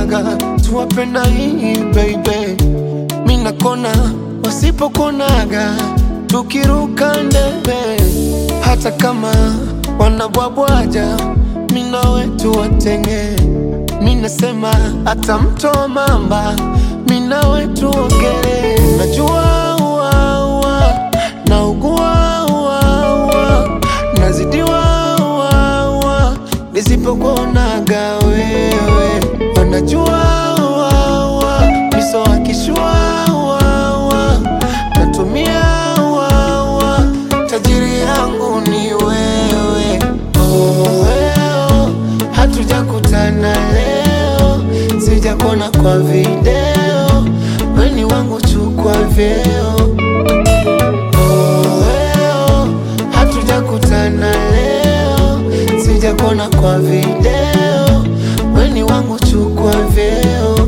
wanaonaga tuwapenda hii baby, mi nakona wasipokonaga tukiruka ndebe, hata kama wanabwabwaja mi nawe tuwatenge, mi nasema hata mto mamba mi nawe tuogele, najua ua, ua, naugua ua, ua, nazidiwa ua, ua, nisipokuonaga wewe wanajua ua, ua, miso akishua ua, ua, natumia ua, ua, tajiri yangu ni wewe oh, weo, hatujakutana leo, sijakuona kwa video, weni wangu chukua vyeo oh, weo, hatujakutana leo, sijakuona kwa video, weni wangu chukua vyeo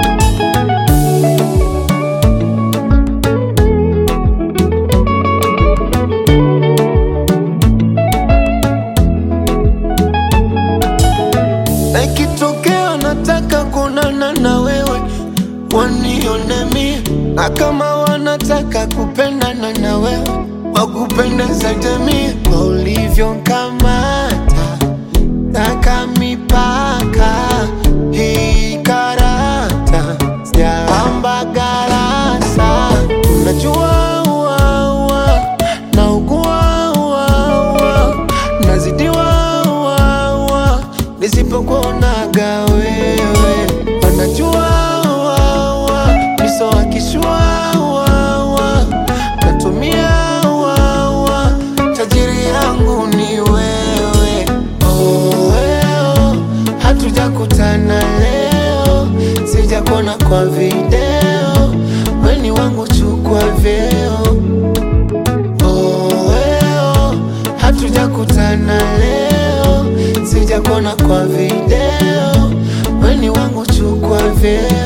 na ikitokea nataka kuonana na wewe wanione mie, na kama wanataka kupendana na wewe wakupende zaidi mie, kwa ulivyonkamata taka mipaka hii karata sijapamba garasa, unajua ua, ua, naugua ua, ua, nazidiwa ua, ua, nisipokuonaga wewe wanajua ua, ua, miso akishua ua, ua, natumia ua, ua, tajiri yangu ni wewe oh, weo, hatujakutana leo, sijakuona kwa video, weni wangu chukua vyeo oh, weo, hatujakutana leo, sijakuona kwa video, weni wangu chukua vyeo